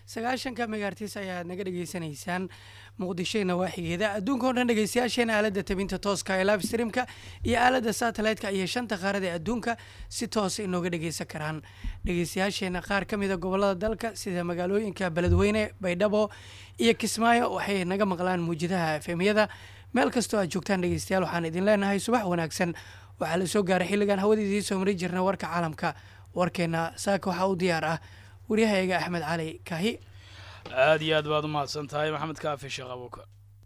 sagaashanka megaartis ayaad naga dhegeysanaysaan muqdisho nawaaxigeeda adduunka o dhan dhegeystayaasheena aalada tabinta tooska ee live streamka iyo aalada satellite-ka iyo shanta qaarada ee adduunka si toosa inooga dhegeysan karaan dhegeystayaasheena qaar ka mida gobolada dalka sida magaalooyinka beledweyne baydhabo iyo kismaayo waxay naga maqlaan muujadaha efemyada meel kastoo aad joogtaan dhegeystayaal waxaan idin leenahay subax wanaagsan waxaa la soo gaaray xilligan hawada idiin soo mari jirna warka caalamka warkeena saaka waxaa u diyaar ah waryahayaga axmed cali kaahi aada iyo aad baad u mahadsan tahay maxamed kaafi sheekh abuuka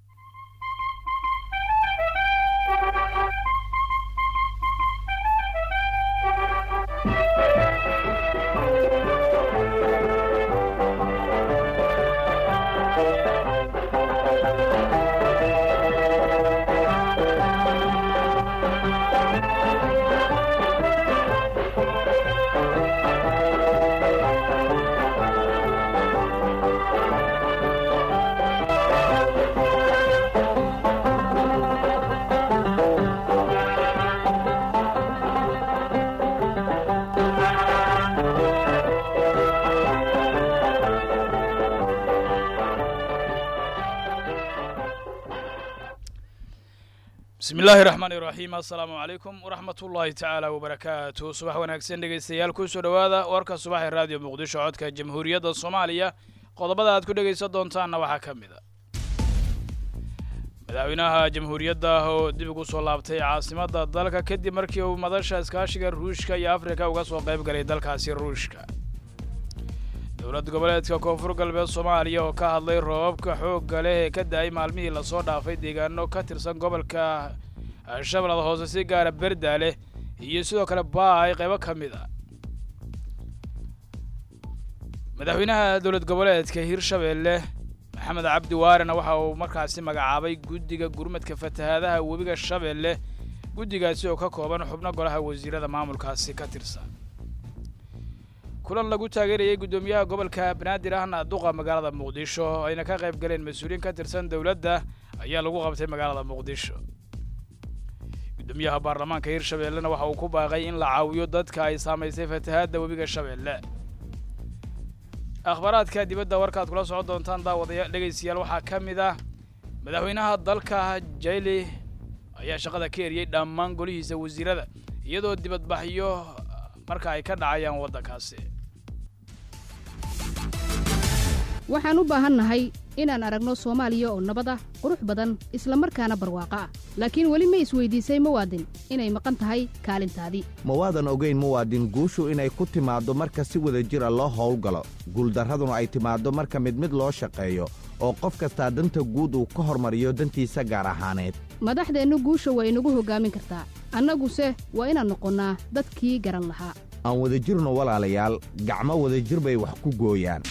bismi illaahi raxmaani iraxiim assalaamu calaykum waraxmat ullaahi tacaala wabarakaatu subax wanaagsan dhegeystayaal kusoo dhowaada warka subax ee raadiyo muqdisho codka jamhuuriyadda soomaaliya qodobada aad ku dhegaysan doontaanna waxaa ka mid a madaxweynaha jamhuuriyadda oo dib ugu soo laabtay caasimadda dalka kadib markii uu madasha iskaashiga ruushka iyo afrika uga soo qayb galay dalkaasi ruushka dowlad goboleedka koonfur galbeed soomaaliya oo ka hadlay roobabka xoogga leh ee ka da-ay maalmihii lasoo dhaafay deegaano ka tirsan gobolka shabeellada hoose si gaara berdaale iyo sidoo kale baay qaybo ka mid a madaxweynaha dowlad goboleedka hirshabeelle maxamed cabdi waarena waxa uu markaasi magacaabay guddiga gurmadka fatahaadaha webiga shabeelle guddigaasi oo ka kooban xubno golaha wasiirada maamulkaasi ka tirsan kulan lagu taageerayay guddoomiyaha gobolka banaadir ahna duqa magaalada muqdisho oo ayna ka qayb galeen mas-uuliyiin ka tirsan dowladda ayaa lagu qabtay magaalada muqdisho guddoomiyaha baarlamaanka hirshabeellena waxa uu ku baaqay in la caawiyo dadka ay saamaysay fatahaadda webiga shabeelle akhbaaraadka dibadda warkaad kula socon doontaan daawadayaal dhegaystayaal waxaa ka mid ah madaxweynaha dalka jayli ayaa shaqada ka eriyey dhammaan golihiisa wasiirada iyadoo dibadbaxyo marka ay ka dhacayaan waddankaasi waxaan u baahannahay inaan aragno soomaaliya oo nabad ah qurux badan isla markaana barwaaqo ah laakiin weli ma isweydiisay muwaadin inay maqan tahay kaalintaadii ma waadan ogayn muwaadin guushu inay ku timaaddo marka si wada jira loo howlgalo guuldarraduna ay timaaddo marka mid mid loo shaqeeyo oo qof kastaa danta guud uu ka hormariyo dantiisa gaar ahaaneed madaxdeennu guusha waa inagu hoggaamin kartaa annaguse waa inaan noqonnaa dadkii garan lahaa aan wadajirno walaalayaal gacmo wadajir bay wax ku gooyaan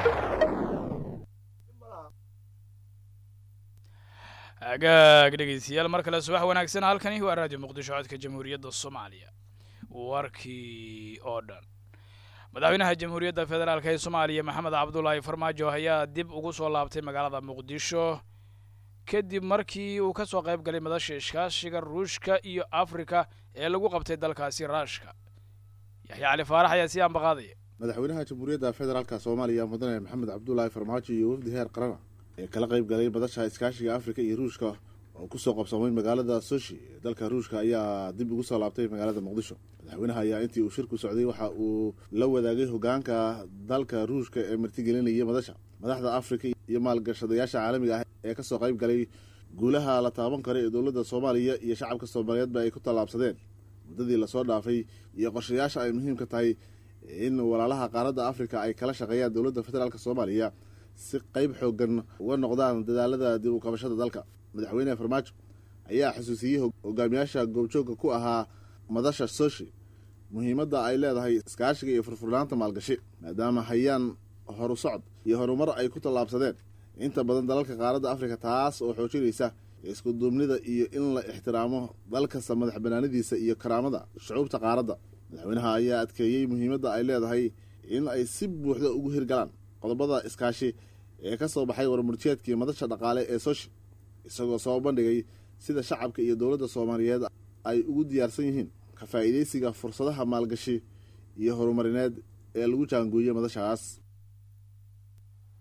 agaag dhegaystayaal mar kale subax wanaagsan halkani waa raadiyo muqdisho codka jamhuuriyadda soomaaliya warkii oo dhan madaxweynaha jamhuuriyadda federaalk ee soomaaliya maxamed cabdulaahi farmaajo ayaa dib ugu soo laabtay magaalada muqdisho kadib markii uu ka soo qayb galay madasha iskaashiga ruushka iyo afrika ee lagu qabtay dalkaasi raashka yaxya cali faarax ayaa sii ambaqaadaya madaxweynaha jamhuuriyadda federaalka soomaaliya mudane maxamed cabdulaahi farmaajo iyo wafdi heer qarana ee kala qayb galay madasha iskaashiga afrika iyo ruushka oo kusoo qabsamay magaalada soshi ee dalka ruushka ayaa dib ugu soo laabtay magaalada muqdisho madaxweynaha ayaa intii uu shirku socday waxa uu la wadaagay hogaanka dalka ruushka ee martigelinaya madasha madaxda afrika iyo maalgashadayaasha caalamiga ah ee kasoo qayb galay guulaha la taaban karo ee dowladda soomaaliya iyo shacabka soomaaliyeedba ay ku tallaabsadeen muddadii lasoo dhaafay iyo qorshayaasha ay muhiimka tahay in walaalaha qaaradda afrika ay kala shaqeeyaan dowladda federaalk soomaaliya si qeyb xoogan uga noqdaan dadaalada dib u qabashada dalka madaxweyne farmaajo ayaa xusuusiyey hogaamiyaasha goobjoogka ku ahaa madasha soshi muhiimadda ay leedahay iskaashiga iyo furfurnaanta maalgashi maadaama hayaan horu socod iyo horumar ay ku tallaabsadeen inta badan dalalka qaaradda afrika taas oo xoojinaysa isku duubnida iyo in la ixtiraamo dal kasta madax banaanadiisa iyo karaamada shucuubta qaaradda madaxweynaha ayaa adkeeyey muhiimadda ay leedahay in ay si buuxda ugu hirgalaan qodobada iskaashi ee ka soo baxay warmurtiyeedkii madasha dhaqaale ee soshi isagoo soo bandhigay sida shacabka iyo dowladda soomaaliyeed ay ugu diyaarsan yihiin ka faa'iidaysiga fursadaha maalgashi iyo horumarineed ee lagu jaangooyey madashaas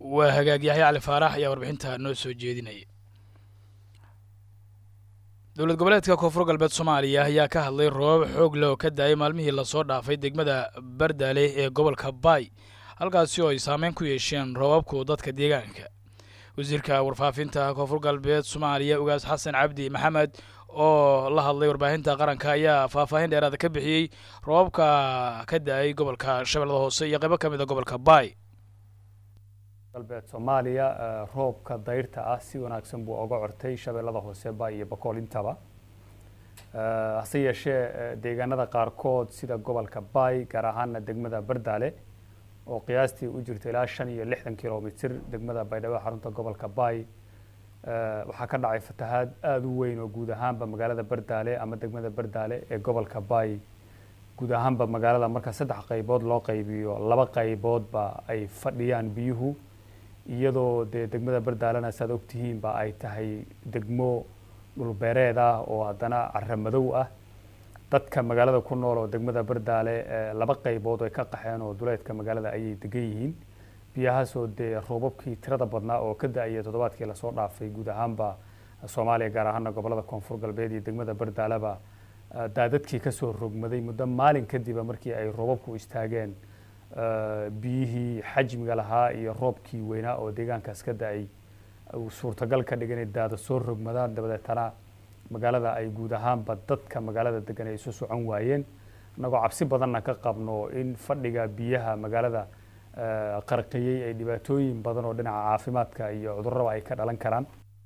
waa hagaag yaxya cali faarax ayaa warbixinta noo soo jeedinaya dowlad goboleedka koonfur galbeed soomaaliya ayaa ka hadlay roobab xoog leh oo ka daayay maalmihii lasoo dhaafay degmada bardaale ee gobolka baay halkaasi oo ay saameyn ku yeesheen roobabku dadka deegaanka wasiirka warfaafinta koonfur galbeed soomaaliya ugaas xasan cabdi maxamed oo la hadlay warbaahinta qaranka ayaa faahfaahin dheeraada ka bixiyey roobabka ka da-ay gobolka shabeellada hoose iyo qaybo ka mid a gobolka baay galbeed soomaaliya roobka dayrta ah si wanaagsan buu oga cortay shabeellada hoose baay iyo boqol intaba hase yeeshee deegaanada qaarkood sida gobolka baay gaar ahaana degmada bardaale oo qiyaastii u jirta ilaa shan iyo lixdan kilomitr degmada baydhabo xarunta gobolka baay waxaa ka dhacay fatahaad aada u weyn oo guud ahaanba magaalada bardaale ama degmada bardaale ee gobolka baay guud ahaanba magaalada marka saddex qaybood loo qaybiyo laba qayboodba ay fadhiyaan biyuhu iyadoo dee degmada bardaalena saad ogtihiinba ay tahay degmo dhulbeereed ah oo haddana cara madow ah dadka magaalada ku nool oo degmada bardaale laba qaybood ay ka qaxeen oo duleedka magaalada ayay degan yihiin biyahaasoo dee roobabkii tirada badnaa oo ka da-aya toddobaadkii lasoo dhaafay guud ahaanba soomaaliya gaar ahaana gobolada koonfur galbeed iyo degmada bardaaleba daadadkii kasoo rogmaday muddo maalin kadiba markii ay roobabku istaageen biyihii xajmiga lahaa iyo roobkii weynaa oo deegaankaas ka da-ay uu suurtagal ka dhigan inay daada soo rogmadaan dabadeetana magaalada ay guud ahaanba dadka magaalada degan ay isu socon waayeen annagoo cabsi badanna ka qabno in fadhiga biyaha magaalada qarqiyey ay dhibaatooyin badan oo dhinaca caafimaadka iyo cudurraba ay ka dhalan karaan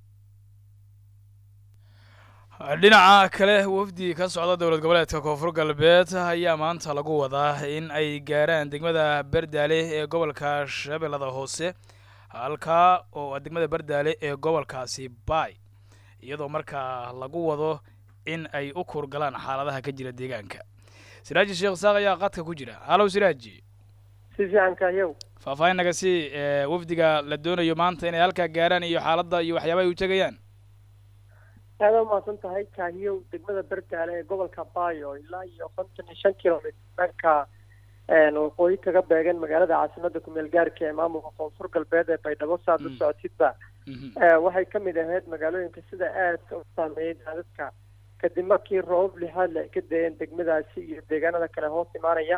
dhinaca kale wafdi ka socda dowlad goboleedka koonfur galbeed ayaa maanta lagu wadaa in ay gaaraan degmada bardaale ee gobolka shabeellada hoose halkaa oo degmada bardaale ee gobolkaasi baay iyadoo markaa lagu wado in ay u kurgalaan xaaladaha ka jira deegaanka siraaji sheekh saaq ayaa qadka ku jira halow siraaji si fiicanka yow faahfaahin naga si wafdiga la doonayo maanta inay halkaa gaaraan iyo xaaladda iyo waxyaaba ay u tegayaan aada umahadsan tahay kaahiyow degmada bardaale ee gobolka baayo ilaa iyo konton iyo shan kilomitr dhanka waqooyi kaga beegan magaalada caasimada kumeel gaarka ee maamulka koonfur galbeed ee baydhabo saad u socotidba waxay ka mid ahayd magaalooyinka sida aadka u saameeyey daadadka kadib markii roobab lixaadle ay ka dayeen degmadaasi iyo deegaanada kale hoos imaanaya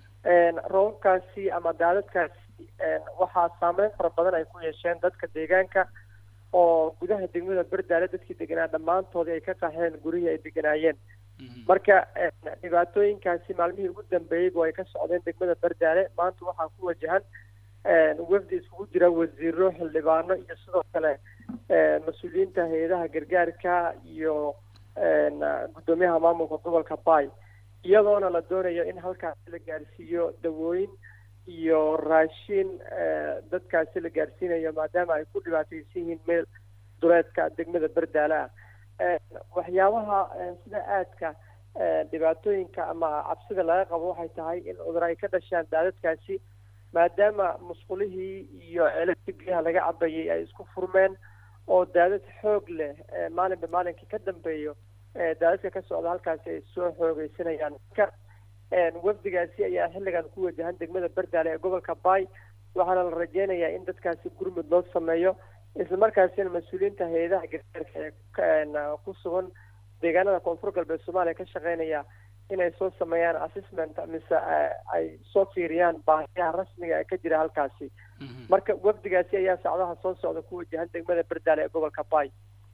roobabkaasi ama daadadkaasi waxaa saameyn fara badan ay ku yeesheen dadka deegaanka oo gudaha degmada bardaale dadkii deganaa dhammaantoodii ay ka qaxeen gurihii ay deganaayeen marka dhibaatooyinkaasi maalmihii ugu dambeeyey oo ay ka socdeen degmada bardaale maanta waxaa ku wajahan wafdi iskugu jira wasiiro xildhibaano iyo sidoo kale mas-uuliyiinta hay-adaha gargaarka iyo guddoomiyaha maamulka gobolka baay iyadoona la doonayo in halkaasi la gaarsiiyo dawooyin iyo raashin dadkaasi la gaarsiinayo maadaama ay ku dhibaataysan yihiin meel duleedka degmada bardaale ah waxyaabaha sida aadka dhibaatooyinka ama cabsida laga qabo waxay tahay in cudur ay ka dhashaan daadadkaasi maadaama musqulihii iyo ceelabka biyaha laga cabayay ay isku furmeen oo daadad xoog leh maalinba maalinkii ka dambeeyo daadadka ka socda halkaasi ay soo xoogeysanayaan marka wafdigaasi ayaa xilligan ku wajahan degmada bardaale ee gobolka baay waxaana la rajeynayaa in dadkaasi gurmud loo sameeyo islamarkaasina mas-uuliyiinta hay-adaha gargaarka ee ku sugan deegaanada koonfur galbeed soomaaliya ka shaqeynaya inay soo sameeyaan assessment mise ay soo fiiriyaan baahiyaha rasmiga ee ka jira halkaasi marka wafdigaasi ayaa sacdaha soo socda ku wajahan degmada bardaale ee gobolka baay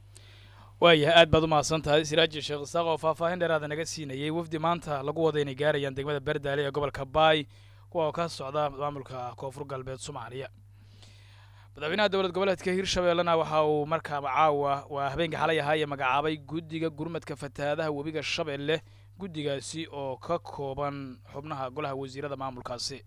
waayahay aad baad umahadsan tahay siraaji sheekh isaaq oo faahfaahin dheeraada naga siinayay wafdi maanta lagu wada inay gaarayaan degmada bardaale ee gobolka baay kuwa oo ka socda maamulka koonfur galbeed soomaaliya madaxweynaha dowlad goboleedka hirshabeellena waxa uu markaa caawa waa habeenka xalay ahaa ee magacaabay guddiga gurmadka fatahaadaha webiga shabeelle guddigaasi oo ka kooban xubnaha golaha wasiirada maamulkaasi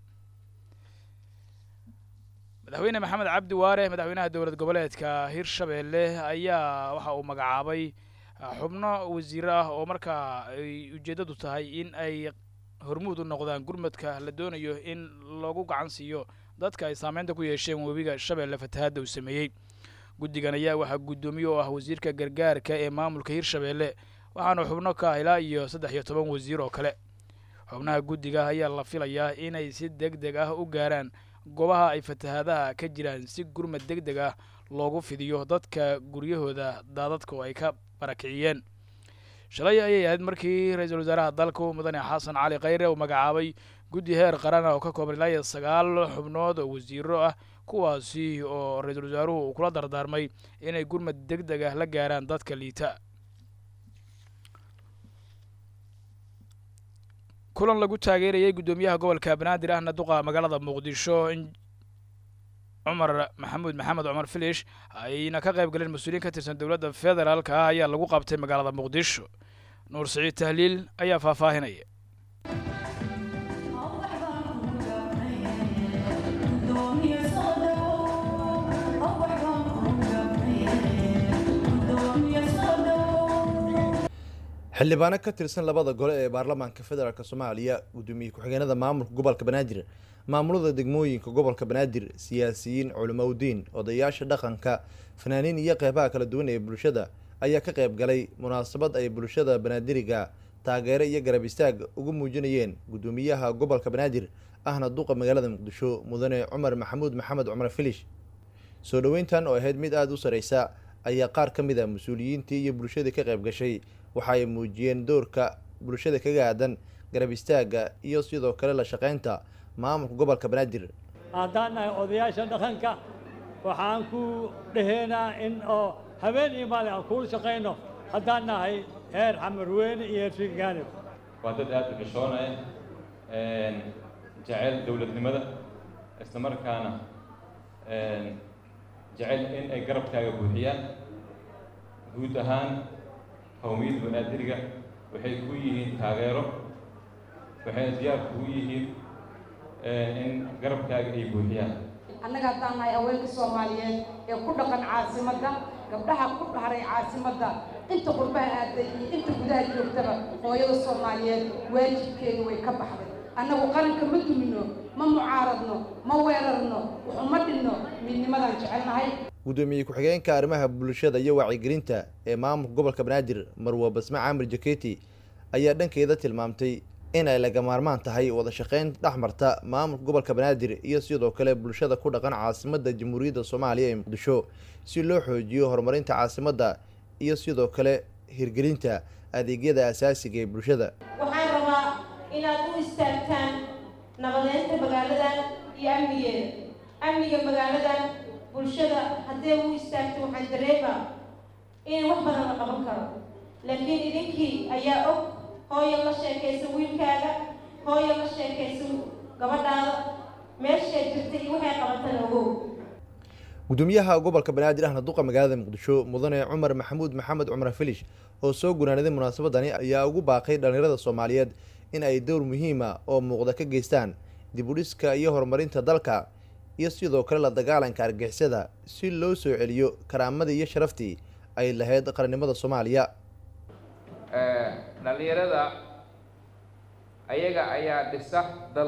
madaxweyne maxamed cabdi waare madaxweynaha dowlad goboleedka hirshabeelle ayaa waxa uu magacaabay xubno wasiiro ah oo markaa ay ujeeddadu tahay in ay hormuud u noqdaan gurmadka la doonayo in lagu gacan siiyo dadka ay saameynta ku yeesheen webiga shabeelle fatahaadda uu sameeyey guddigan ayaa waxaa guddoomiye oo ah wasiirka gargaarka ee maamulka hirshabeelle waxaana xubno ka ah ilaa iyo saddex iyo toban wasiir oo kale xubnaha guddiga ayaa la filayaa inay si deg deg ah u gaaraan goobaha ay fatahaadaha ka jiraan si gurmad deg deg ah loogu fidiyo dadka guryahooda daadadka oo ay ka barakiciyeen shalay ayay ahayd markii ra-iisul wasaaraha dalku mudane xasan cali khayre uu magacaabay guddi heer qaran ah oo ka kooban ilaa iyo sagaal xubnood oo wasiiro ah kuwaasi oo ra-iisul wasaaruhu uu kula dardaarmay inay gurmad deg deg ah la gaaraan dadka liita kulan lagu taageerayay guddoomiyaha gobolka banaadir ahna duqa magaalada muqdisho cumar maxamuud maxamed cumar filish ayna ka qayb galeen mas-uuliyiin ka tirsan dowladda federaalka ah ayaa lagu qabtay magaalada muqdisho nuur siciid tahliil ayaa faahfaahinaya xildhibaano ka tirsan labada gole ee baarlamaanka federaalk soomaaliya gudoomiye ku-xigeenada maamulka gobolka banaadir maamulada degmooyinka gobolka banaadir siyaasiyiin culimowdiin odayaasha dhaqanka fanaaniin iyo qeybaha kala duwan ee bulshada ayaa ka qayb galay munaasabad ay bulshada banaadiriga taageero iyo garab istaag ugu muujinayeen gudoomiyaha gobolka banaadir ahna duqa magaalada muqdisho mudane cumar maxamuud maxamed cumar filish soo dhoweyntan oo ahayd mid aada u sareysa ayaa qaar ka mid a mas-uuliyiintii iyo bulshadii ka qayb gashay waxa ay muujiyeen doorka bulshada kaga aadan garab istaagga iyo sidoo kale la shaqeynta maamulka gobolka banaadir haddaan nahay odayaasha dhaqanka waxaan ku dhaheynaa in oo habeen iyo maalin aan kuula shaqayno haddaan nahay heer xamarweyne iyo heer figaanib waa dad aada u xishoonaya jecel dowladnimada isla markaana jecel in ay garabkaaga buuxiyaan guud ahaan qowmiyadda banaadiriga waxay ku yihiin taageero waxayna diyaar kugu yihiin in garabkaaga ay buuxiyaan annaga haddaan nahay haweenka soomaaliyeed ee ku dhaqan caasimadda gabdhaha ku dhaharay caasimadda inta qurbaha aaday iyo inta gudaha joogtaba hooyada soomaaliyeed waajibkeeda way ka baxday annagu qaranka ma dumino ma mucaaradno ma weerarno waxuma dhinno midnimadaan jecelnahay gudoomiye ku-xigeenka arrimaha bulshada iyo wacyigelinta ee maamulka gobolka banaadir marwa basme caamir jaketi ayaa dhankeeda tilmaamtay in ay laga maarmaan tahay wada shaqeyn dhexmarta maamulka gobolka banaadir iyo sidoo kale bulshada ku dhaqan caasimadda jamhuuriyadda soomaaliya ee muqdisho si loo xoojiyo horumarinta caasimadda iyo sidoo kale hirgelinta adeegyada asaasiga ee bulshada waxaan rabaa inaad u istaagtaan nabadeynta magaaladan iyo amnigeeda amniga magaaladan bulshada haddee u istaagto waxaan dareemaa in wax badan la qaban karo laakiin idinkii ayaa og hooyo la sheekaysa wiilkaaga hooyo la sheekaysa gabadhaada meeshay jirta iyo waxay qabatana ogow gudoomiyaha gobolka banaadir ahna duqa magaalada muqdisho mudane cumar maxamuud maxamed cumar filish oo soo gunaanaday munaasabadani ayaa ugu baaqay dhallinyarada soomaaliyeed in ay dowr muhiima oo muuqda ka geystaan dib u dhiska iyo horumarinta dalka iyo sidoo kale la dagaalanka argixisada si loo soo celiyo karaamadii iyo sharaftii ay lahayd qarannimada soomaaliya dhallinyarada ayaga ayaa dhisa dal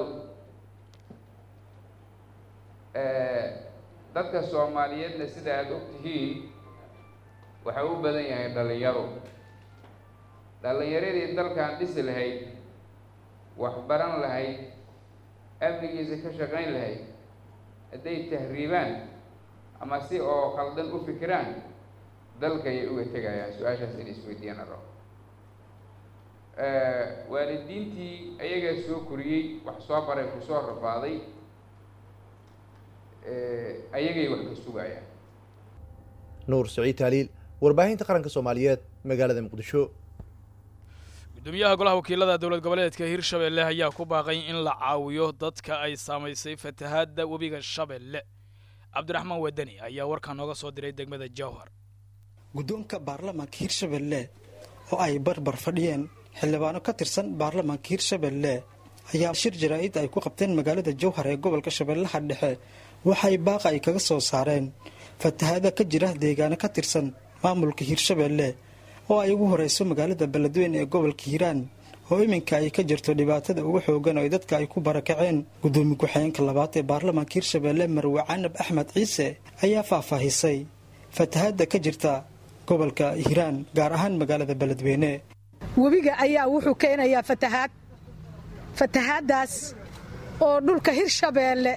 dadka soomaaliyeedna sida aada og tihiin waxaa u badan yahay dhallinyaro dhallinyaradii dalkan dhisi lahayd wax baran lahayd amnigiisa ka shaqayn lahayd hadday tahriibaan ama si oo khaldan u fikiraan dalka ayay uga tegayaan su-aashaas in isweydiiyaan aro waalidiintii ayagaa soo koriyey wax soo baray ku soo rafaaday ayagay wax ka sugayaan nuur saciid taaliil warbaahinta qaranka soomaaliyeed magaalada muqdisho gudoomiyaha golaha wakiilada dowlad goboleedka hirshabelle ayaa ku baaqay in la caawiyo dadka ay saamaysay fatahaadda webiga shabeelle cabdiraxmaan wadani ayaa warkaa nooga soo diray degmada jowhar guddoonka baarlamaanka hirshabelle oo ay barbar fadhiyeen xildhibaano ka tirsan baarlamaanka hirshabelle ayaa shir jaraa'id ay ku qabteen magaalada jowhar ee gobolka shabeellaha dhexe waxay baaqa ay kaga soo saareen fatahaada ka jira deegaano ka tirsan maamulka hirshabelle oo ay ugu horeyso magaalada beledweyne ee gobolka hiiraan oo iminka ay ka jirto dhibaatada ugu xoogan oo dadka ay ku barakaceen gudoomiye ku-xigeenka labaad ee baarlamaanka hirshabelle marwe canab axmed ciise ayaa faahfaahisay fatahaada ka jirta gobolka hiiraan gaar ahaan magaalada beledweyne webiga ayaa wuxuu keenayaa fatahaad fatahaaddaas oo dhulka hirshabeelle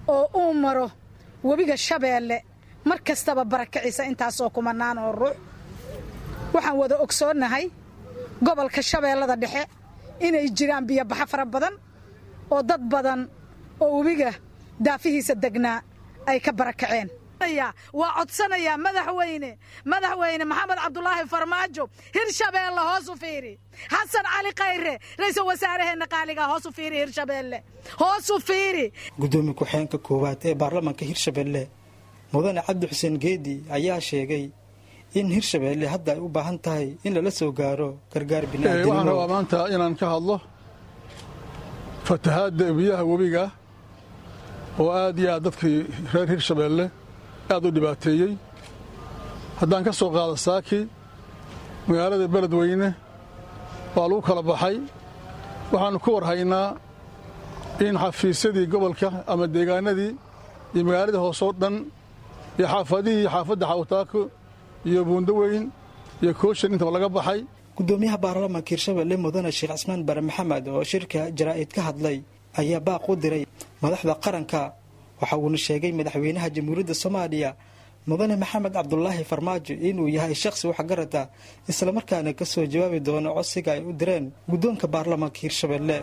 oo uu maro webiga shabeelle mar kastaba barakiciisa intaasoo kumanaan oo ruux waxaan wada ogsoonnahay gobolka shabeellada dhexe inay jiraan biyobaxo fara badan oo dad badan oo webiga daafihiisa degnaa ay ka barakaceen waa codsanayaa madaxweyne madaxweyne maxamed cabdulaahi farmaajo hirshabeelle hoos u fiiri xasan cali khayre ra-iisul wasaaraheenna qaaliga hoos u fiiri hirshabeelle hoos u fiiri gudoomiye ku-xigeenka koowaad ee baarlamaanka hirshabeelle mudane cabdi xuseen geedi ayaa sheegay in hirshabeelle hadda ay u baahan tahay in lala soo gaaro gargaar waxaan rabaa bini'aadamnimo maanta inaan ka hadlo fatahaadda biyaha webiga oo aad iyo aad dadkii reer hirshabeelle aad u dhibaateeyey haddaan ka soo qaado saaki magaalada beledweyne waa lagu kala baxay waxaannu ku war haynaa in xafiisyadii gobolka ama deegaanadii iyo magaaladii hoosoo dhan iyo xaafadihii xaafadda xawtaako iyo buundaweyn iyo kooshan intaba laga baxay gudoomiyaha baarlamaanka hirshabeelle mudane sheekh cismaan bare maxamed oo shirka jaraa'id ka hadlay ayaa baaq u diray madaxda qaranka waxa uuna sheegay madaxweynaha jamhuuriyadda soomaaliya mudane maxamed cabdulaahi farmaajo inuu yahay shakhsi waxgarata islamarkaana ka soo jawaabi doono codsiga ay u direen guddoonka baarlamaanka hirshabeelle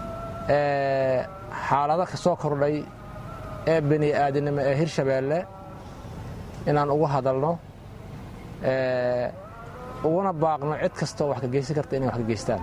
xaalado ka soo kordhay ee bini aadinimo ee hirshabeelle inaan ugu hadalno uguna baaqno cid kastoo wax ka geysan karta inay wax ka geystaan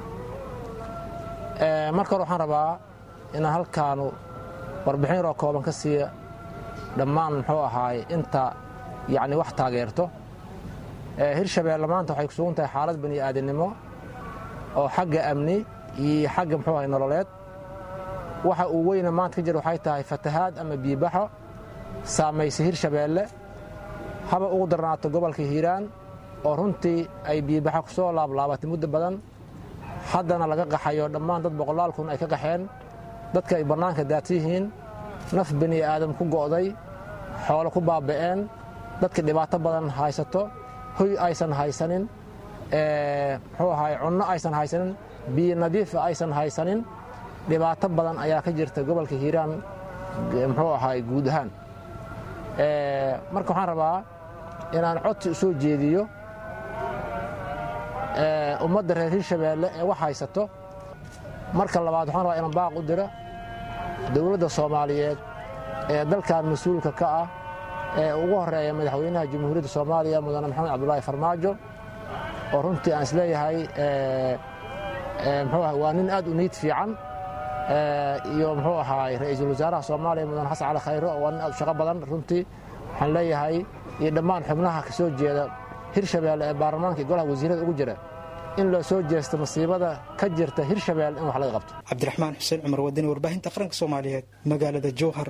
marka hore waxaan rabaa inaan halkaanu warbixin yaroo kooban ka siiya dhammaan muxuu ahaay inta yacni wax taageerto hirshabeelle maanta waxay ku sugan tahay xaalad bani aadinimo oo xagga amni iyo xagga muxuu ahay nololeed waxa uu weyna maanta ka jira waxay tahay fatahaad ama biibaxo saamaysa hirshabeelle haba ugu darnaato gobolka hiiraan oo runtii ay biibaxo ku soo laablaabatay muddo badan haddana laga qaxayo dhammaan dad boqolaal kun ay ka qaxeen dadka ay bannaanka daadsan yihiin naf bani aadam ku go'day xoolo ku baaba'een dadka dhibaato badan haysato hoy aysan haysanin muxuu ahaay cunno aysan haysanin biyo nadiifa aysan haysanin dhibaato badan ayaa ka jirta gobolka hiiraan muxuu ahaay guud ahaan marka waxaan rabaa inaan codsi u soo jeediyo ummadda reer hirshabeelle ee wax haysato marka labaad waxaan rabaa inaan baaq u diro dowladda soomaaliyeed ee dalkan mas-uulka ka ah ee ugu horeeya madaxweynaha jamhuuriyadda soomaaliya mudane maxamed cabdulaahi farmaajo oo runtii aan isleeyahay muxuu ahay waa nin aad u niid fiican iyo muxuu ahaay ra-iisul wasaaraha soomaaliya mudane xasan cali khayro oo waa nin aad u shaqo badan runtii waxaan leeyahay iyo dhammaan xubnaha ka soo jeeda hirshabeelle ee baarlamaanka iyo golaha wasiirada ugu jira in loo soo jeesto masiibada ka jirta hirshabeelle in wax laga qabto cabdiraxmaan xuseen cumar wadani warbaahinta qaranka soomaaliyeed magaalada jowhar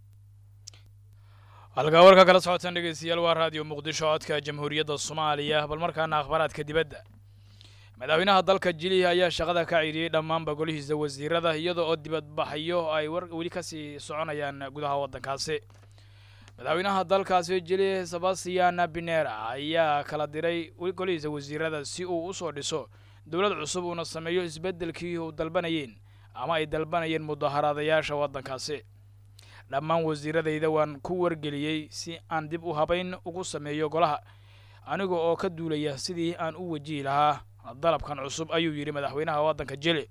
halkaa warka kala socotaan dhegeystayaal waa raadiyo muqdisho codka jamhuuriyadda soomaaliya bal markaana akhbaaraadka dibadda madaxweynaha dalka jilihi ayaa shaqada ka ciidhiyey dhammaanba golihiisa wasiirada iyada oo dibadbaxyo ay weli ka sii soconayaan gudaha waddankaasi madaxweynaha dalkaasi jili sebastian binera ayaa kala diray golihiisa wasiirada si uu u soo dhiso dowlad cusub uuna sameeyo isbeddelkii uu dalbanayeen ama ay dalbanayeen mudaharaadayaasha waddankaasi dhammaan wasiiradayda waan ku wargeliyey si aan dib u habayn ugu sameeyo golaha aniga oo ka duulaya sidii aan u wajihi lahaa dalabkan cusub ayuu yidhi madaxweynaha waddanka jili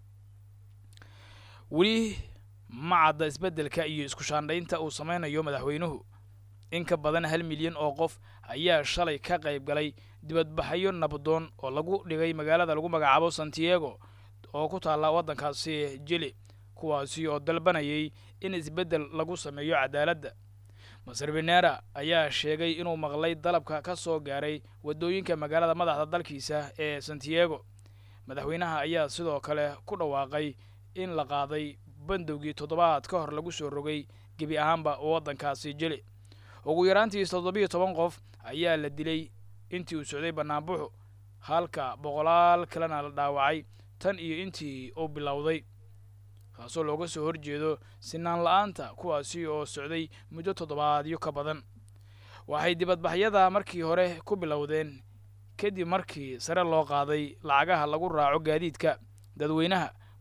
weli ma cadda isbeddelka iyo isku shaandhaynta uu samaynayo madaxweynuhu in ka badan hal milyan oo qof ayaa shalay ka qayb galay dibadbaxyo nabdoon oo lagu dhigay magaalada lagu magacaabo santiago oo ku taalla waddankaasi jili kuwaasi oo dalbanayay in isbeddel lagu sameeyo cadaaladda maser benera ayaa sheegay inuu maqlay dalabka ka soo gaaray waddooyinka magaalada madaxda dalkiisa ee santiago madaxweynaha ayaa sidoo kale ku dhawaaqay in la qaaday bandowgii toddobaad ka hor lagu soo rogay gebi ahaanba waddankaasi jili ugu yaraantiis toddobiyo toban qof ayaa la dilay intii uu socday bannaanbuxu halka boqolaal kalena la dhaawacay tan iyo intii uu bilowday kaasoo looga soo horjeedo sinaan la-aanta kuwaasi oo socday muddo toddobaadyo ka badan waxay dibadbaxyada markii hore ku bilowdeen kadib markii sare loo qaaday lacagaha lagu raaco gaadiidka dadweynaha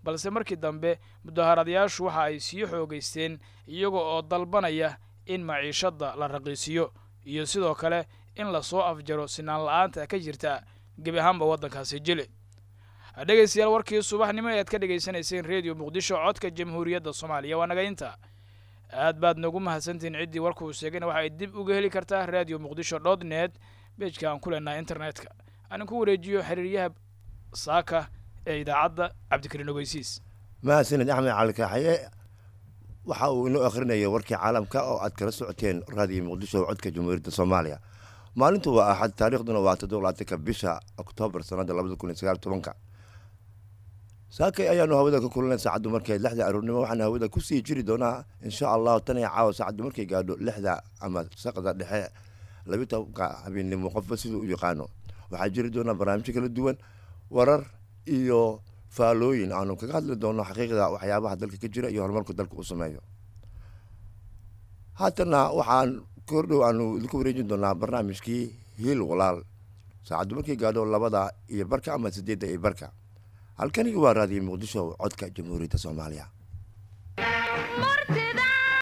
balse markii dambe mudaharadayaashu waxa ay sii xoogaysteen iyaga oo dalbanaya in maciishadda la raqiisiyo iyo sidoo kale in lasoo afjaro sinaan la-aanta ka jirta gebi ahaanba waddankaasi jile dhegaystayaal warkii subaxnimo ee aad ka dhegaysanayseen redio muqdisho codka jamhuuriyadda soomaaliya waa nagaynta aad baad nagu mahadsantihiin ciddii warkuu sheegayna waxa ay dib uga heli kartaa radio muqdisho dot net bejka aan ku leenahay internetka aanin ku wareejiyo xiriiryaha saaka ee idaacadda cabdikariin ogeysiis mahadsanid axmed cali kaaxaye waxa uu inoo akhrinaya warkii caalamka oo aad kala socoteen raadiyo muqdisho codka jamhuuriyadda soomaaliya maalintu waa axad taariikhduna waa toddobaatanka bisha oktoobar sanadda labada kun iyo sagaal tobanka saakay ayaanu hawada ka kulanay saacaddu markay lixda aroornimo waxaana hawada kusii jiri doonaa insha allahu tan iyo caawa saacaddu markay gaadho lixda ama saqda dhexe labi tobanka habeennimo qofba siduu u yaqaano waxaa jiri doonaa barnaamijyo kala duwan warar iyo faalooyin aanu kaga hadli doono xaqiiqda waxyaabaha dalka ka jira iyo horumarku dalka u sameeyo haatana waxaan kordhow aanu idinku wareejin doonaa barnaamijkii hiil walaal saacaddu markay gaadho labada iyo barka ama sideedda iyo barka halkani waa raadiyo muqdisho codka jamhuuriyadda soomaaliya martida